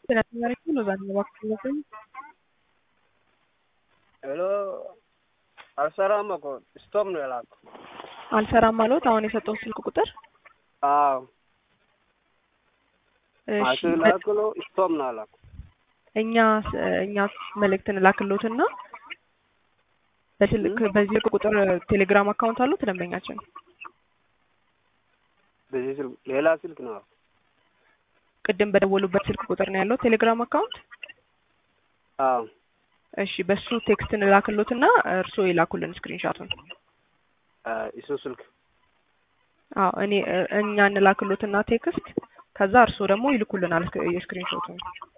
ስለተማሪኩ ነው ዛሬ እባክህ ሄሎ አልሰራም እኮ ስቶፕ ነው የላኩ። አልሰራም ማለት አሁን የሰጠው ስልክ ቁጥር አዎ እሺ አስላክሎ ስቶፕ ነው አላኩ። እኛ እኛ መልእክት እንላክሎትና በስልክ በዚህ ስልክ ቁጥር ቴሌግራም አካውንት አለው ደንበኛችን በዚህ ስልክ ሌላ ስልክ ነው። ቅድም በደወሉበት ስልክ ቁጥር ነው ያለው ቴሌግራም አካውንት አዎ እሺ በሱ ቴክስት እንላክሎትና እርስዎ ይላኩልን ስክሪንሻቱን እሱ ስልክ አዎ እኔ እኛ እንላክሎትና ቴክስት ከዛ እርስዎ ደግሞ ይልኩልናል የስክሪንሾቱን